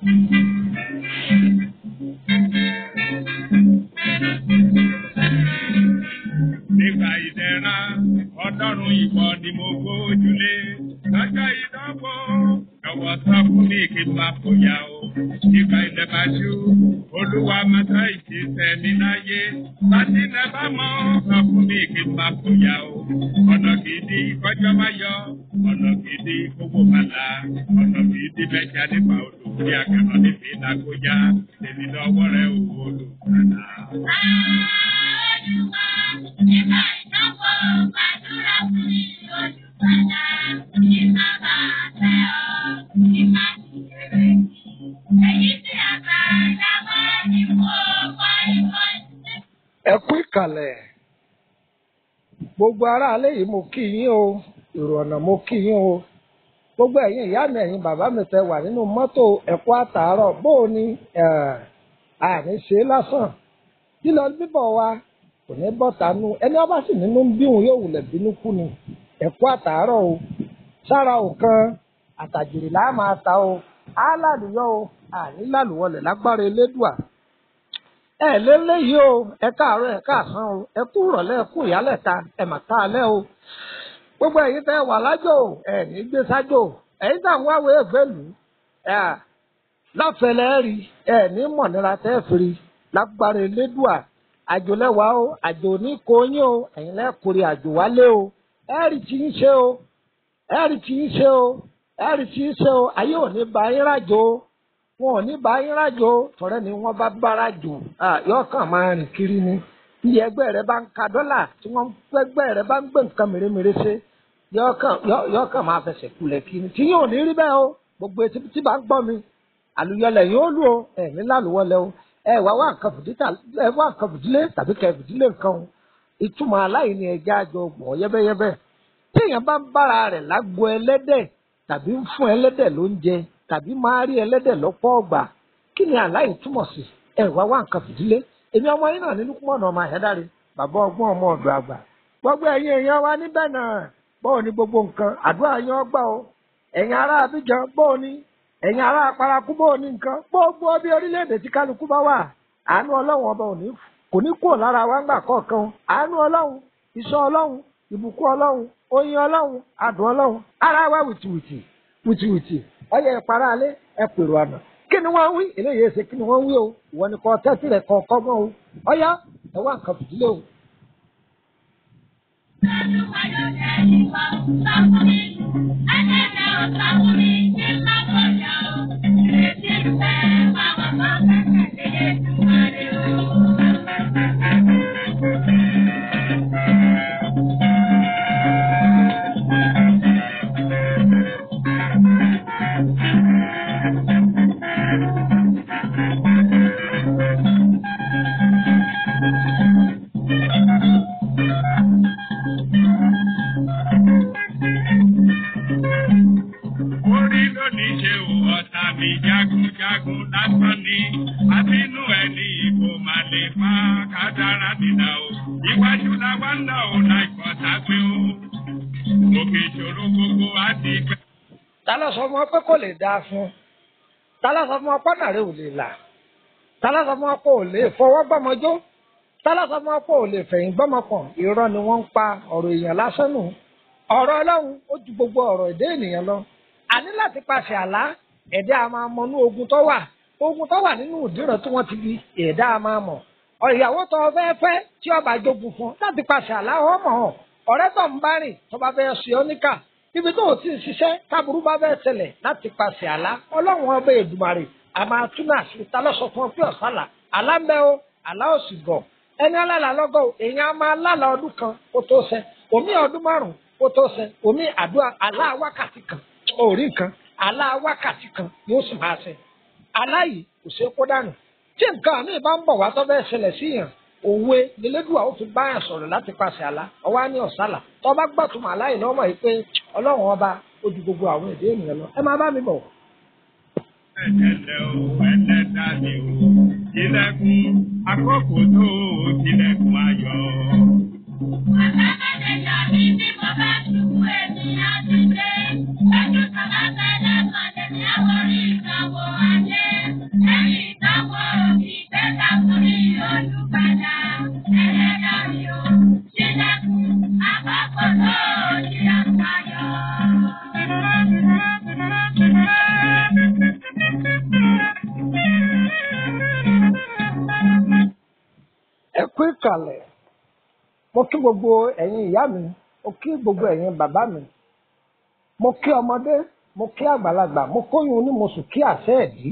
Nígbà ìdẹ̀ra, ọlọ́run ìwọ ni mo gbójúlé. Lọ́jọ́ ìdánwò, jọ̀wọ́ sọ fún mi kí n máa fòyà o. Nígbà ilẹ̀ bá ṣú, olúwa mọ́tò ìṣiṣẹ́ mi láyé. Láti ilẹ̀ bá mọ́, sọ fún mi kí n máa fòyà o. Ọ̀nà gidi kọjọ́ máa yọ, ọ̀nà gidi kówó máa la. Ọ̀nà gidi bẹ́jà nípa odò bí akẹ́kọ̀ọ́ níbi ìdákójá. Èmi lọ́wọ́ rẹ̀ ò olùkàdá. ẹ kú ìkàlẹ̀ gbogbo aráalé yìí mo kí yín o èrò ọ̀nà mo kí yín o gbogbo ẹ̀yin ìyá mi ẹ̀yin bàbá mi tẹ wà nínú mọ́tò ẹ̀kọ́ àtàárọ̀ bó o ní àní ṣe lásán lílọ bíbọ̀ wa kò ní bọ́ tánú ẹni ọba sì nínú ń bí òun yóò wulẹ̀ bínú kú ni ẹ̀kọ́ àtàárọ̀ o sára òkan àtàjèrè là á máa ta o á lálùyọ o àní lálùwọlẹ̀ lágbára elédùà ẹ lélẹyìí o ẹ káàárọ̀ ẹ káàsán o ẹ kú ìrọ̀lẹ́ ẹ kú ìyálẹ̀ta ẹ mà káalẹ́ o gbogbo ẹ̀yin tẹ́ wà lájò ẹ ní gbé sájò ẹ̀yin tá à ń wáwé èfèlú ẹ láfẹlẹ rí ẹ ní mọ̀nira tẹ́ firi lágbára elédùà àjò lẹ́wàá o àjò ní kóyún o ẹ̀yin lẹ́kùnrin àjò wálé o ẹ rí tí ń ṣe o ẹ rí tí ń ṣe o ẹ rí tí ń ṣe o ayé ò ní ba yín rájò o wọn ò ní bá yín rájò tọrẹ ni wọn bá bára jò yóò kàn máa rìn kiri ni iye ẹgbẹ́ rẹ bá ń ka dọ́là tí wọ́n ẹgbẹ́ rẹ bá ń gbé nǹkan mèremère ṣe yóò kàn máa fẹsẹ̀ kulẹ̀ kiri tí yóò ní rí bẹ́ẹ̀ o gbogbo etí tí bá ń gbọ́ mi àlùyọlẹ̀ yóò lù o ẹ̀ ní lálùwọlẹ̀ o ẹ wá wá nǹkan fìdílé tàbí kẹ fìdílé nǹkan o ìtumọ̀ aláìní ẹja àjọ gbọ̀ yẹ́bẹ́yẹ́bẹ́ tí èèyàn bá ń bára rẹ̀ lágbo ẹlẹ́dẹ̀ tàbí ń fún ẹlẹ́dẹ̀ lóúnjẹ tàbí máa rí ẹlẹ́dẹ̀ lọ́pọ̀ ọgbà kí ni àláì túmọ̀ sí ẹ wá wá nǹkan fìdílé èmi ọmọ yín náà ní Lúkúmọ̀nù ọmọ àyẹ́dáre bàbá ọgbọ́n ọmọ ọ̀dọ̀ àgbà gbogbo ẹ̀yin èèyàn wa níbẹ̀ náà bọ́ọ̀ ni gbogbo nǹkan àdúrà yín ọgbà o ẹ̀yin ará Abidjan bọ́ọ̀ ni ẹ̀yin ará Paraku bọ́ọ̀ ni nǹkan gbogbo bí orílẹ̀-èdè tí kálukú bá wà àánú ọlọ́run ọba òní kò ní kúrò lára wa ńgbà kọ̀ọ̀kan àánú ọlọ́run ìṣọ́ ọlọ́run ìbùkún ọlọ́run oyin ọlọ́run adùn ọlọ́run ara wa wìtìwìtì wìtìwìtì ọyẹ ìpara alẹ ẹ pèrò àná kí ni wọ́n wí eléyìí ẹsẹ kí ni wọ́n wí o ìwọ ni kò tẹ́tí rẹ̀ kọ̀ kọ́ mọ́ o ọyá ẹ wá nǹkan fìdílé o. Orí lónìí ṣe ò ọ̀tá mi jagunjagun lásán ni. Àbínú ẹ̀ ní ipò máa lè fa kádàrá nìdá o. Iwájú la wá ń lọ ò láì kọ́ sápé o. Òkè ìṣòro gbogbo á ti pẹ́. ta ló sọ fún ọ pé kò lè dáa fún ta ló sọ fún ọ pọ́nà rẹ ò lè là ta ló sọ fún ọ pé ò lè fọwọ́ gbọ́mọjó ta ló sọ fún ọ pé ò lè fẹ̀yìn gbọ́mọpọ̀n irọ́ ni wọ́n ń pa ọ̀rọ̀ èèyàn lásán nù ọ̀rọ̀ ọlọ́run ó ju gbogbo ọ̀rọ̀ èdè ènìyàn lọ àní láti pàṣẹ àlá ẹ̀dá a máa mọ inú ogun tó wà ogun tó wà nínú ìdíràn tí wọ́n ti di ẹ̀dá a máa mọ̀ ìyàwó tó o fẹ́ fẹ́ tí ọba jogun fún láti pàṣẹ àlá ọmọ hàn ọ̀rẹ́ tó ń bá rìn tó bá fẹ́ ṣe ọ́ níkà ibi tó o ti ń ṣiṣẹ́ káburú bá fẹ́ ṣẹlẹ̀ láti pàṣẹ àlá ọlọ́run ọba Èdùmàrè a máa tún náà sí ta lọ́sọ̀ fún ọ pé ọ̀sálà àlá ń bẹ o àlá ò sì gọ̀ ẹni alálà lọ́gọ̀ o èèyàn á máa lálà ọdún kan kó tó ṣẹ òmí ọdún márùn kó tó ṣẹ òmí àdúrà àlá wákàtí kan orí nǹkan àlá wákàtí kan yóò sì máa ṣẹ àlá yìí kò ṣeé kó dànù tí nǹkan àmì bá ń bọ̀ wá tó fẹ́ ṣẹlẹ̀ sí yàn òwe lélẹ́dùà ó fi báyàn sọ̀rọ̀ láti pàṣẹ àlá ọwọ́ á ní ọ̀sálà tó bá gbàtúmọ̀ àlá yìí lọ́mọ yìí pé ọlọ́run ọba ó ju gbogbo àwọn èdè ènìyàn lọ ẹ máa bá mi bọ̀. Ẹ̀jẹ̀lẹ̀ o, ẹlẹ́dà ni o, ilẹ̀kùn àkókò tó o tilẹ̀kùn ayọ̀. kalẹ̀ mo kí gbogbo ẹ̀yin ìyá mi mo kí gbogbo ẹ̀yin bàbá mi mo kí ọmọdé mo kí àgbàlagbà mo kóyún ní mo sùn kí àṣẹ ẹ̀dí.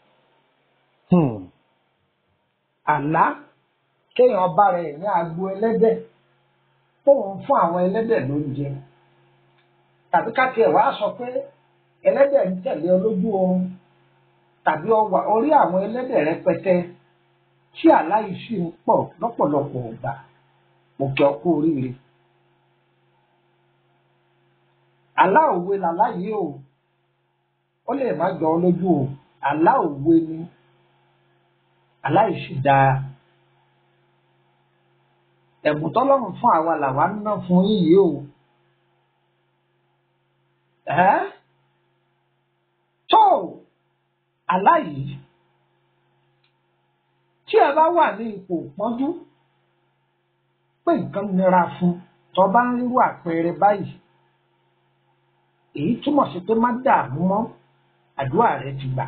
àlá kéèyàn bá rẹ̀ ní agbo ẹlẹ́dẹ̀ tóun fún àwọn ẹlẹ́dẹ̀ lóúnjẹ tàbí ká tiẹ̀ wá sọ pé ẹlẹ́dẹ̀ ń tẹ̀lé ọ lójú oorun tàbí ọwà orí àwọn ẹlẹ́dẹ̀ rẹpẹtẹ tí àlá yìí sì ń pọ̀ lọ́pọ̀lọpọ̀ ọgbà mo kí ọ kú oríire. àlá òwe làlá yìí o ó lè má jọ ọ lójú o àlá òwe ni àlá yìí sì dáa ẹ̀bùn tọ́lọ́run fún àwa làwa ń ná fún yíyí o ẹ́ tó àlá yìí tí ẹ bá wà ní ipò pọ́njú pé nǹkan nira fún tó bá ń rírú àpẹẹrẹ báyìí èyí túmọ̀ sí pé má dààmú mọ́ àdúrà rẹ ti gbà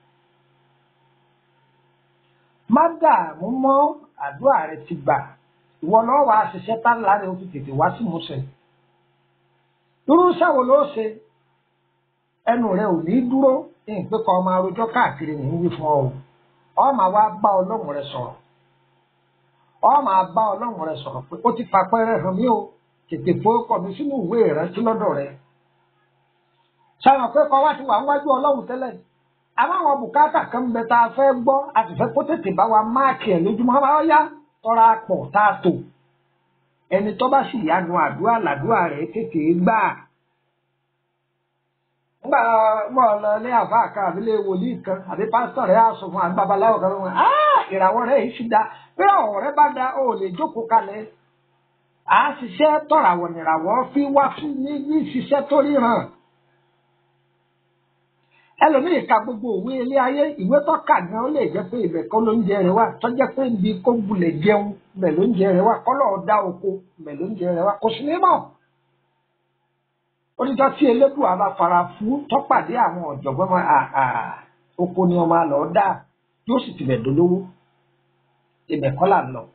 má dààmú mọ́ àdúrà rẹ ti gbà ìwọ lọ́wọ́ wàá ṣiṣẹ́ tá láre o fi tètè wá sí musẹ̀ irú sáwo ló ṣe ẹnu rẹ ò ní dúró ní ìpè kan ọmọ arojọ́ káàkiri ní wí fún ọ o ọ máa wá bá ọlọ́run rẹ sọ̀rọ̀ ọ máa bá ọlọ́run rẹ sọ̀rọ̀ pé ó ti fapẹ́rẹ́ hàn mí o tètè fowópọ̀ mi sínú ìwé ìrántí lọ́dọ̀ rẹ sáwọn pé kọ́ wá ti wà níwájú ọlọ́run tẹ́lẹ̀ àmọ́ àwọn bùkátà kan ń bẹ tá a fẹ́ gbọ́ a sì fẹ́ kó tètè bá wa máàkì ẹ̀ lójúmọ́ bá yá tọ́ra pọ̀ tá a tò ẹni tó bá sì yánu àdúrà làdúrà rẹ̀ tètè gbà. nígbà mọ̀ lọ ní àfa kan àbí lè wòlíì kan àbí pásítọ̀ rẹ̀ á sọ fún àbí babaláwo kan wọn ìràwọ̀ rẹ̀ yìí sì da bí ọ̀rọ̀ rẹ̀ bá da ó lè jókòó kalẹ̀ à á ṣiṣẹ́ tọ̀ràwọ̀ nìràwọ̀ fi wá fún ní ní ṣiṣẹ́ tó ríran ẹlòmíì ka gbogbo òwe ilé ayé ìwé tó kà gan ó lè jẹ́ pé ibẹ̀ kọ́ ló ń jẹ rẹ wá tó jẹ́ pé ibi kó bulẹ̀ jẹun bẹ̀ ló ń jẹ rẹ wá kọ́lọ̀ dá oko bẹ̀ ló ń jẹ rẹ wá kò sí ní mọ̀. oníjọ́ tí elédùn àbá fara fún tọ́pàdé àwọn ọ̀jọ̀gbọ́n mọ́ àà oko ni ọmọ àlọ́ dá yóò sì tibẹ̀ dolówó ibẹ̀ kọ́ là ń lọ.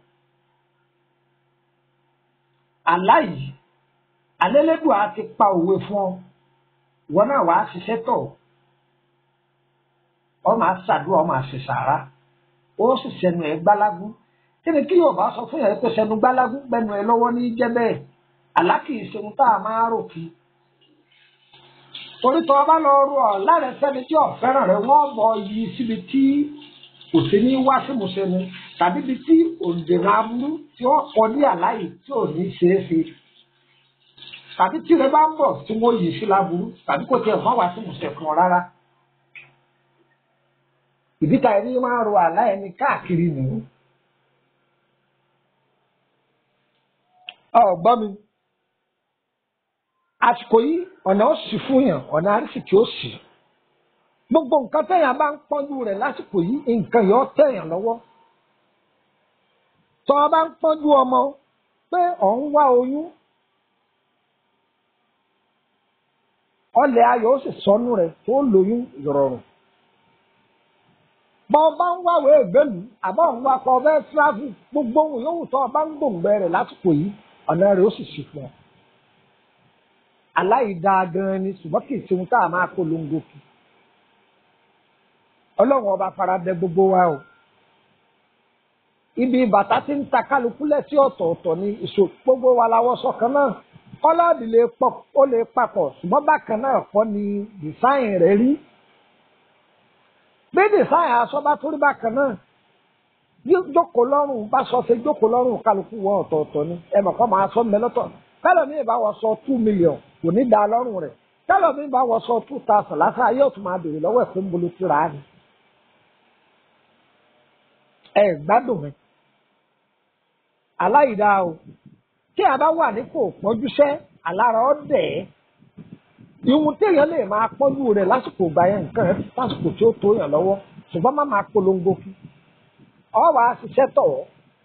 àlá yìí alẹ́lẹ́dùn á ti pa òwe fún ọ ìwọ náà wàá ṣiṣẹ́ tọ̀ ọ máa ṣàdúrà ọ máa ṣe sàárà ó sì sẹnu ẹ gbálágú kí ni kí yorùbá sọ fún yàrá pé sẹnu gbálágú gbẹnu ẹ lọ́wọ́ ní jẹ́ bẹ́ẹ̀ àlá kì í ṣeun tá a máa rò kí torí tó o bá lọ rú ọ láàrin sẹni tí ọ̀fẹ́ràn rẹ wọ́n bọ yí síbi tí kò sí ní wá sí musẹnu tàbí ibi tí òǹdènà aburú tí wọ́n kọ ní àláyé tí ò ní ṣeé ṣe tàbí tí rẹ bá ń bọ̀ tí wọ́n yí sí láburú tàbí kò tiẹ̀ fún wá sí musẹ̀ fún ọ rárá ìdíta ẹni máa ro àlá ẹni káàkiri nìyí. ọgbọ́n mi àsìkò yìí ọ̀nà ó sì fún yàn ọ̀nà àrísìkì ó sì gbogbo nǹkan téèyàn bá ń pọ́njú rẹ̀ lásìkò yìí nǹkan yóò tẹ̀yàn lọ́wọ́ tọ́ ọ bá ń pọ́njú ọmọ pé ọ̀ ń wá oyún ọlẹ̀ ayọ̀ ó sì sọnù rẹ̀ tó lóyún ìrọ̀rùn bọ́ ọba ń wáwé ìgbélú àbọ̀ ń wá kọ́ ọbẹ̀ tíráfù gbogbo ohun yòówù tó ọba ń gbòǹgbẹ rẹ̀ lásìkò yìí ọ̀nà rẹ̀ ó sì ṣì fún ọ. aláìda gan ni ṣùgbọ́n kì í ṣe ohun tá a máa polongo kì. ọlọ́run ọba faradẹ gbogbo wa o. ibi bàtà tí ń ta kálukú lẹ́sí ọ̀tọ̀ọ̀tọ̀ ni ìṣò gbogbo wa làwọ̀ sọ̀kan náà kọ́lọ́ọ̀dì lè pọ̀ ó lè papọ̀ ṣùgbọ́n bákan náà kọ́ ni dìsáìn rẹ̀ rí gbédè sáyà aṣọ bá torí bákan náà jókòó lọ́rùn bá sọ ṣe jókòó lọ́rùn kálukú wọ ọ̀tọ̀ọ̀tọ̀ ni ẹ mọ̀ kọ́ máa sọ mẹ́lọ́tọ̀ kálọ̀ mi bá wọ sọ two million kò ní da lọ́rùn rẹ̀ kálọ̀ mi bá wọ sọ two thousand lásán ayé òtún máa bèrè lọ́wọ́ ẹ̀fọ́ ń bolo tíra á ni. ẹ gbádùn mi aláìdá o tí a bá wà nípò pọ́njúṣẹ́ alára ọ̀ dẹ̀ ẹ́ ìhun téèyàn lè máa pọ́njú rẹ̀ lásìkò ìgbà yẹn nǹkan rẹ̀ lásìkò tí ó tó yàn lọ́wọ́ ṣùgbọ́n má máa polongo fún ọ wà á ṣiṣẹ́ tọ̀ ọ́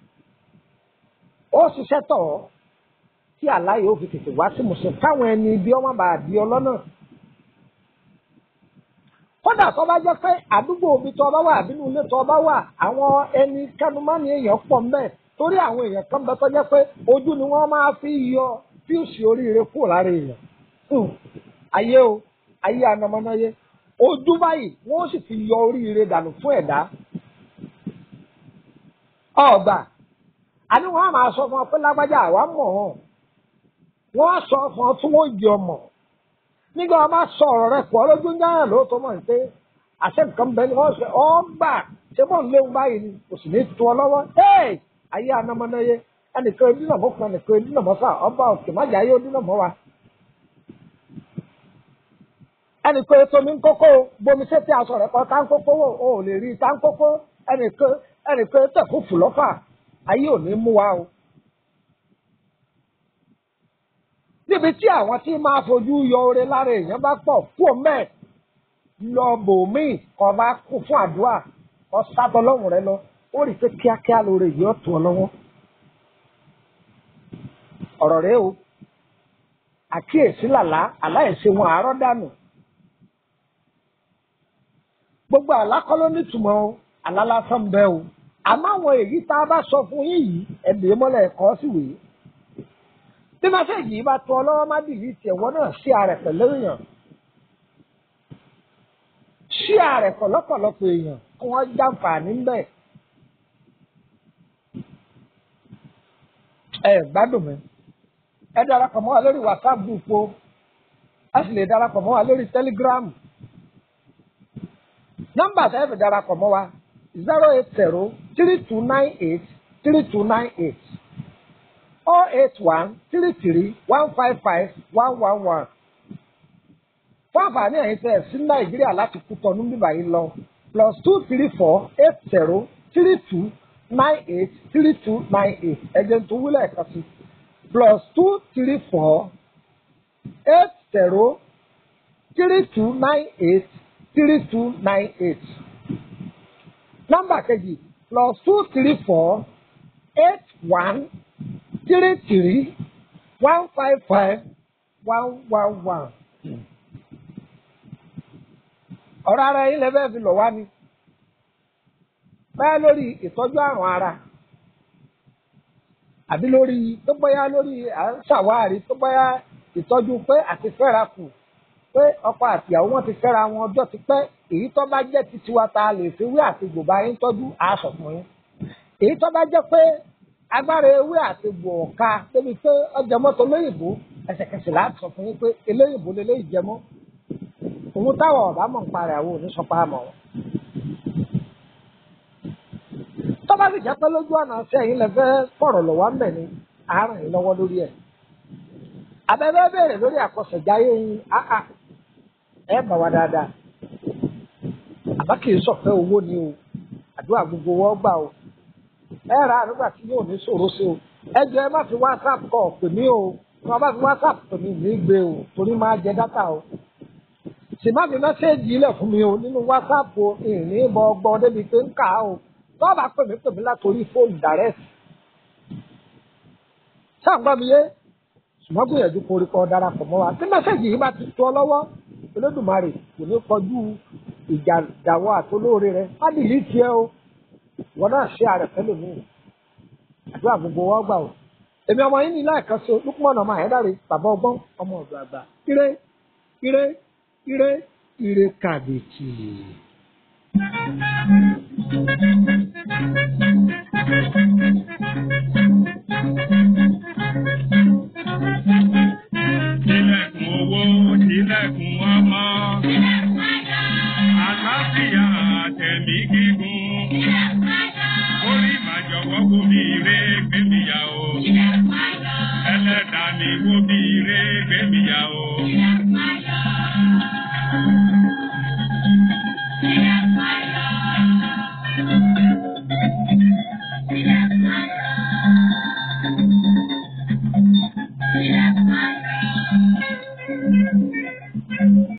ó ṣiṣẹ́ tọ̀ ọ́ tí àláyé ó fi tètè wá sí mùsùlùmí káwọn ẹni ibi ọmọ bá di ọlọ́nà kódà tó bá jẹ́ pé àdúgbò omi tó bá wà àbínú ilé tó bá wà àwọn ẹni kánumánì èèyàn pọ̀ mbẹ́ torí àwọn èèyàn kan bẹ tó jẹ́ pé ojú ni wọ́n máa fi yọ fíùsì oríire kúrò lára èèyàn Hmm. ayé o ayé anamọ́náyé ojú báyìí wọ́n sì fi yọ oríire dànù fún ẹ̀dá ọgbà àní wọ́n á máa sọ fún ọ pé lágbájá àwa mọ̀ ọ́n wọ́n á sọ fún ọ tí wọ́n jẹ ọmọ nígbà wọn bá sọ ọ̀rọ̀ rẹ pọ̀ lójú ń dáhùn lóòótọ́ mọ̀ pé àṣẹ nǹkan bẹ́ẹ̀ ni wọ́n sọ ọgbà ṣé mọ̀ ń léwu báyìí ni kò sì ní tu ọ lọ́wọ́ hey ayé anamọ́náyé ẹnìkan dínà mọ́ fún ẹnìkan dínà mọ́ fà ọba òkè má jà yóò dínà mọ́ wa. ẹnìkan ètò mi ń kókó bomi sétí aṣọ rẹ kọ tá ń kókó wò ó lè rí tá ń kókó ẹnìkan ẹnìkan tẹ̀kú fùlọ́fà ayé ò ní mú wa o. níbi tí àwọn tí máa fojú yọ oore lára èèyàn bá pọ̀ kú mẹ́ẹ̀ lọ bòmíì kọ́ bá kú fún àdúrà kọ́ sábọ́ lọ́rùn rẹ lọ ó rí i pé kíákíá lóore yìí ó tù ọ lọ́wọ́. ọ̀rọ̀ rẹ o àkíyèsí làlá aláìsí wọn àárọ̀ dànù. gbogbo àlákọ́ ló nítumọ̀ o àlá lásán ń bẹ o àmọ́ àwọn èyí tá a bá sọ fún yín yìí ẹ̀bìrì mọ́lẹ̀ ẹ̀kọ́ sì wèé bí mẹ́sẹ̀gì yìí bá tọ́ lọ́wọ́ má dìlí tiẹ̀ wọ́n náà sí ààrẹ pẹ̀lú èèyàn sí ààrẹ pọ̀lọ́pọ̀lọpọ̀ èèyàn kí wọ́n jàǹfààní ńbẹ̀. ẹ gbádùn mi ẹ darapọ̀ mọ́ wa lórí whatsapp group o ẹ sì lè darapọ̀ mọ́ wa lórí telegram nọ́mbà tẹ́ fi darapọ̀ mọ́ wa zero eight zero three two nine eight three two nine eight oh eight one three three one five five one one one. fún àǹfààní ẹ̀yin tẹ̀ sí nàìjíríà láti kú tọ́nu bíbá yìí lọ plus two three four eight zero three two nine eight three two nine eight ẹ̀jẹ̀ tó wúlẹ̀ ẹ̀ka sí plus two three four eight zero three two nine eight three two nine eight. nọ́mbà kejì plus two three four eight one three three one five five one one one. ọ̀rọ̀ ara yín lẹ́fẹ̀ẹ́ fi lọ̀ wá ni báyà lórí ìtọ́jú àrùn ara àbí lórí tó bóyá lórí à ń ṣàwárí tó bóyá ìtọ́jú pé àti fẹ́ra kù pé ọkọ àti ìyàwó wọn ti fẹ́ra wọn ọjọ́ ti pẹ́ èyí tó bá jẹ́ ti tiwa ta lè fi wí àti gbòbá yín tọ́jú àásọ̀ fún yín èyí tó bá jẹ́ pé agbára ewé àti gbòòka débi pé ọjà mọ́tò lóyìnbó ẹsẹ̀kẹsẹ̀ láti sọ fún yín pé eléyìnbó lélẹ́yìí jẹmọ́ òun táwọn ọ̀bá mọ̀ ń parẹ́ àwọn òní sọpá mọ̀ wọn. tó bá sì jẹ́ pé lójú ọ̀nà sí ẹ̀yin lẹ fẹ́ fọ̀rọ̀ lọ́wọ́ ń bẹ̀ ni àárọ̀ yín lọ́wọ́ lórí ẹ̀. abẹ́bẹ́ bẹ̀rẹ̀ lórí àkọsẹ̀jáyé yín áhà ẹ bà wá dáadáa. àbá kì í sọ̀fẹ́ owó ni o àdúrà gbogbo wọ́n gbà o ẹ ra àdúgbà tí yóò ní ṣòro sí o ẹ jẹ́ ẹ má fi whatsapp kọ̀ pè mí o tí wọ́n bá fi whatsapp pè mí ní gbé o torí máa jẹ dátà o sì má fi mẹ́sẹ́ẹ̀jì ilẹ̀ fún mi o nínú whatsapp o ìrìn ìbọn ọgbọ́n débi pé ń kà á o tó bá pè mí pè mí látòrí fóònù direct sáàgbá mi yé ṣùgbọ́n gbìyànjú korí kan darapọ̀ mọ́ wa tí mẹ́sẹ́ẹ̀jì yìí bá ti tó ọ lọ́wọ́ Olódùmarè kò ní kọjú ìjà ìdàwọ́ àtolóore rẹ má dìlí tiẹ̀ o wọn náà ṣe àrẹ fẹ́lẹ̀ mí àdúrà gbogbo wọn gbà o èmi ọmọ yín ní láìka sí Lukman ọmọ àyẹ́dàrí bàbá ọgbọ́n ọmọ ọ̀dọ̀ àgbà ire ire ire ire kàbìtì. Tilẹ̀kùn owó, tilẹ̀kùn ọmọ. Àlàáfíà àtẹ̀mí gígùn. Orí màjọ̀wọ́ kò mi ré gbẹ̀míyà o. Ẹlẹ́dàá mi wò